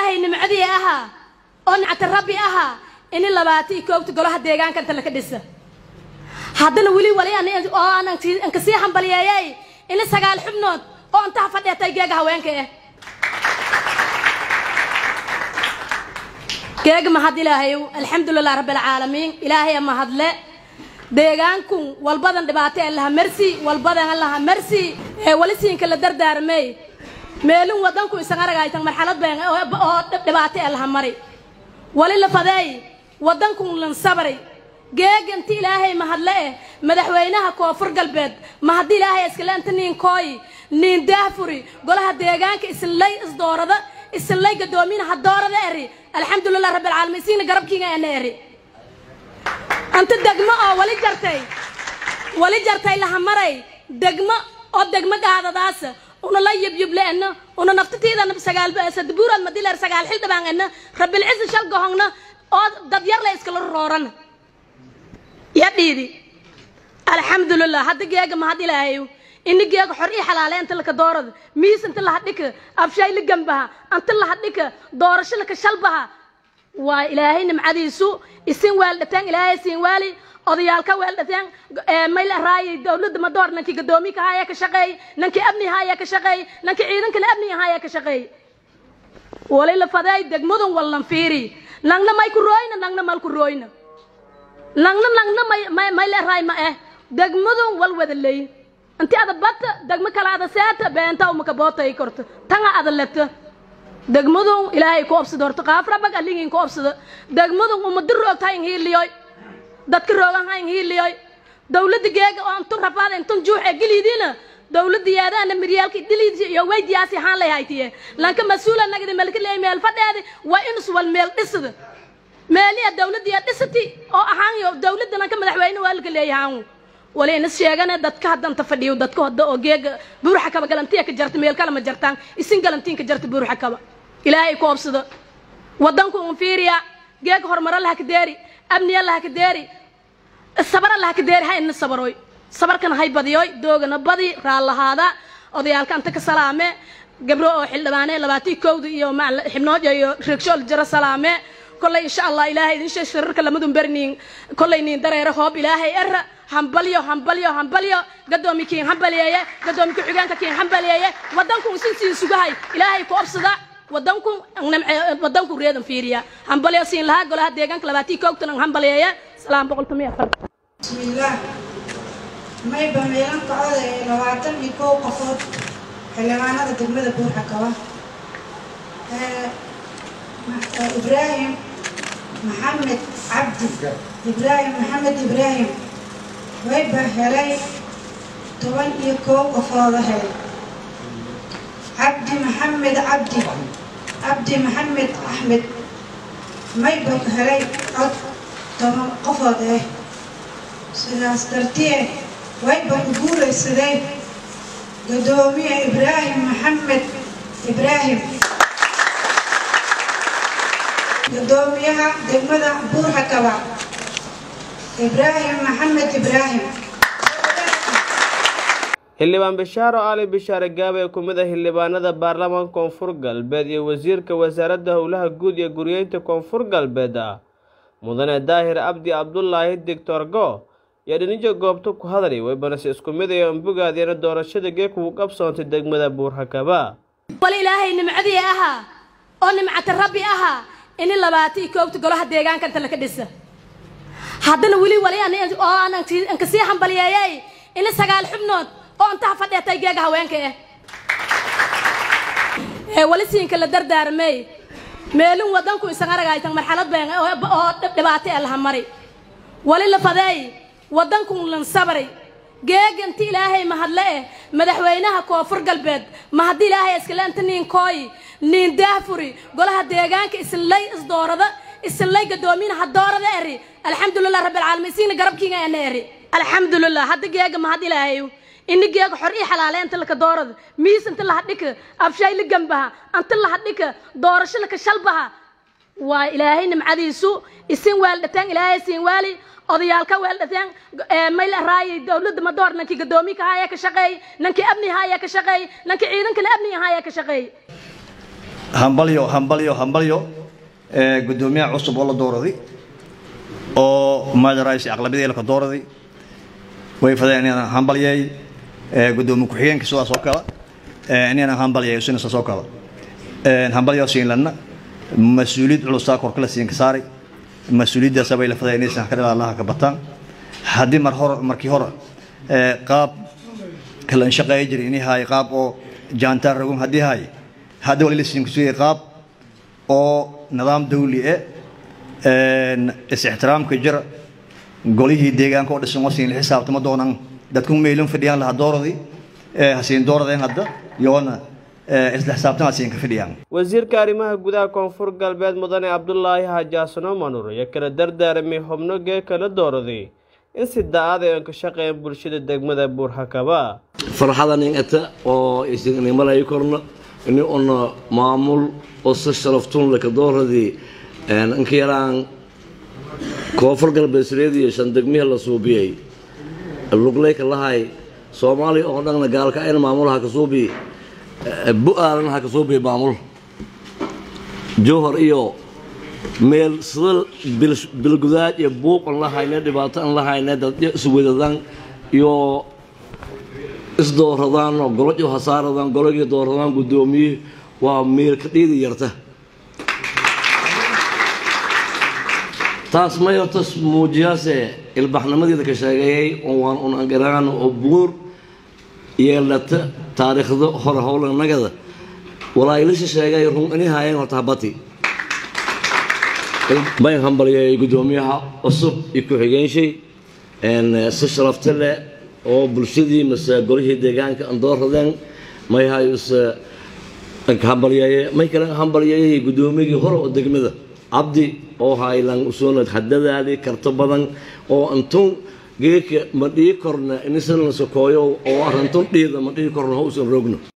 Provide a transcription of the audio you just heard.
ilaahay nimcadii ahaa oo nicta rabbi ahaa ini labaata iyo koobta golaha deegaanka inta laka dhisa haddana weli wali oo aanan kasii hambaliyeeyay ini sagaal xubnood oo intaha fadheetay geega haweenka ah geega mahad ilaahayow alxamdulilah rabbi alcaalamiin ilaahaya mahadle deegaankun walbadan dhibaato ee laha marsi walbadan laha marsi ee wali siinka la dardaarmay meelin wadanku isan aragaytan marxalad been oo dhibaato ee laha mari wali la fadeey wadankun lan sabray geeganti ilaahay mahadle eh madaxweynaha koonfur galbeed mahadi ilaahay iskale inta niin kooyi niin daafuri golaha deegaanka isinlay isdoorada isinlay gadoomiina ha doorada eri alxamdulilah rabbi alcaalamiin siina garabkiinga ena eri anta degmo oo wali jartay wali jartay laha maray degmo oo degmo gaadadaas una la yubyuble ena una naftatiidana sagaal sadabuuraad madileer sagaal xildhibaan ena rabbilcisi shal gohongna oo dadyar la iskala rooran ya dhiidi alxamdulilah hadda geega mahad ilaahayow ini geega xor ii xalaale inta laka doorada miis inta laha dhika abshaay la gambaha anta laha dhika doorasho laka shalbaha waa ilaahay nimcadiisu isin weeldhateen ilaahay siin waali odayaalka weeldhateen mayl raayay dowladda madoor nankii gadoomiye haya ka shaqeey nankii amni haya ka shaqeey nankii ciidankana amni haya ka shaqeey wali la faday degmadan wallan fiiri nangna may ku rooyna nangna mal ku rooyna nangna nangna may may la raay ma eh degmadan wal wada leey inti ada bata degmo kala ada seeta beenta uma ka bootay korto tanga ada leta degmadun ilaahay ku obsado horta qaafra bag alingin ku obsado degmadun uma diroogta in hiiliyoy dadka roogan ha in hiiliyoy dawladda geega oo antu rafaada intun juuxe geliidina dawladda yaadaana miryaalka diliidi iyo weydiyaasi haan lay haytiye lanka mas-uula nagadi melka leey meel fadheedi waa inus wal meel dhisada meeliya dawladda yaa dhisati oo ahaan iyo dawladda lanka madaxweyne waa laka leeyahaan wali inas sheegane dadka haddanta fadhiyo dadka hadda oo geega buurxa kaba galantiya ka jarta meel kale ma jartaan isin galantiin ka jarta buurxa kaba ilaahay ku obsado wadanku un fiiriya geega horumaro laha ka deeri amniya laha ka deeri sabara laha ka deeri ha ina sabaroy sabarkana hay badiyoy doogana badi raallahaada odayaalka anta ka salaame gabro oo xildhibaane labaatii kowda iyo xibnooja iyo reegshool jaro salaame kollay insha allah ilaahay idin sheeg shirarka lamadun berniin kollay niin dareere hoob ilaahay era hambalyo hambalyo hambalyo gadoomi kiin hambaliyeeye gadoomi ku-xigeenka kiin hambaliyeeye wadanku isin siin sugahay ilaahay ku obsada wadanku namce wadanku reedan fiiriya hambalyo siin lahaa golaha deegaanka labaatii koogtan ang hambaliyeeye salaam boqol tomiya afar bismillaah mayba meelan kacooda ee labaatan iyo kow qofood xildhibaanada degmada buurxa kaba ibraahim maxamed cabdi ibraahim maxamed ibraahim wayba helay toban iyo kow qofooda helay cabdi maxamed cabdi cabdi maxamed axmed mayba helay cod toban qofood eh sidaas dartee wayba u guulaysaday gadoomiye ibraahim maxamed ibraahim gadoomiyaha degmada buurxa kaba ibraahim maxamed ibraahim xildhibaan bishaaro ali bishaare gaabe ee ku mid ah xildhibaanada baarlamaanka koonfur galbeed iyo wasiirka wasaaradda howlaha guud iyo guryeynta koonfur galbeed ah mudane daahir abdi cabdulaahi doctor go iyo dhinijo goobta ku hadlay waybanase isku mid ay ambugaadiyana doorashada geek ugu qabsoontay degmada buurxakaba wali ilaahay nimcadii ahaa oo nimcata rabbi ahaa ini labaata iyo koobta golaha deegaanka inta laka dhisa haddana weli wali oo aanan kasii hambaliyeeyay ini sagaal xubnood oo intaha fadheetay geega haweenka ah ee wali siinka la dardaarmay meelin wadanku isan aragaytan marxalad been oo dhibaato ee laha mari wali la fadeey wadankun lan sabray geeganti ilaahay mahadle eh madaxweynaha koonfur galbeed mahadi ilaahay iskale inta niin kooyi niin daafuri golaha deegaanka isinlay isdoorada isinlay gadoomiina ha doorada eri alxamdulilah rabbi alcaalamiin siina garabkiinga ena eri alxamdulilah hadda geega mahad ilaahayow ini geega xor ii xalaale inta laka doorada miis inta laha dhika abshaay la gambaha anta laha dhika doorasho laka shalbaha waa ilaahay nimcadiisu isin weeldhateen ilaahay siin waali odayaalka weeldhateen mayl raayay dowladda madoor nankii gadoomiye haya ka shaqeey nankii amni haya ka shaqeey nankii ciidankana amni haya ka shaqeey hambalyo hambalyo hambalyo gudoomiyaha cusub oo la dooraday oo madarays aqlabiyada la ka dooraday way fadeen inaan hambalyeey gudoomiye ku-xigeenka sidaas oo kale inaan hambalyeeyo sina sidaas oo kale hambalyo siinlana mas-uuliyad culusaa korkala siinka saaray mas-uuliyaddaas bay la fadeen inaysan ka dhalaalaha ka bataan haddii mar hore markii hore qaab kalan shaqeeya jiray inay haay qaab oo jaantaar ragun haddii haay hadda wali la siinka sugaya qaab oo nidaam dawli e is-ixtiraamka jira golihii deegaanka oo dhisan oo siin la xisaabtama doonaan dadku meelin fadhiyaan laha dooradii hasiin dooradeen hadda yoona isla xisaabtan hasiin ka fadhiyaan wasiirka arrimaha gudaha koonfur galbeed mudane cabdulaahi xajaasano manur iyo kala dardaaramay xubno gee kala dooraday in si da-ada aan ka shaqeyn bulshada degmada buurhakaba farxadan ingata oo isinimalayi korna ini una maamul oo si sharaftun laka dooradii inka yaraan koonfur galbeed sireediyo shan degmihi la suubiyey lugleyka lahay soomaaliya oo dhanna gaalka ayna maamulaha ka suubi bu-aalana ha ka suubiya maamul jowhar iyo meel sida bilgudaad iyo buuq an la hayne dhibaato an la hayne dadyo iswadadan iyo isdooradaan oo golo hasaaradaan gologii dooradaan guddoomiye waa meel ka dhiidi yarta taas may horta muujiyaase ilbaxnimadeeda ka sheegeeyay waan un angaraan oo buur yeelata taariikhda hore howlanagada walaayilasha sheegay run inay haayeen horta habati bayn hambalyeeyay guddoomiyaha cusub iyo ku-xigeenshey si sharafta leh oo bulshadii mase golihii deegaanka aan dooradeen may hayuse hambalyeeye may kale hambalyeeyay guddoomiyagii hore oo degmada cabdi oo haylan usoonad hadadaadii karto badan oo antun geeka ma dhii korna inisan la sokooyo oo arantun dhiida ma dhihi korna hausan rogno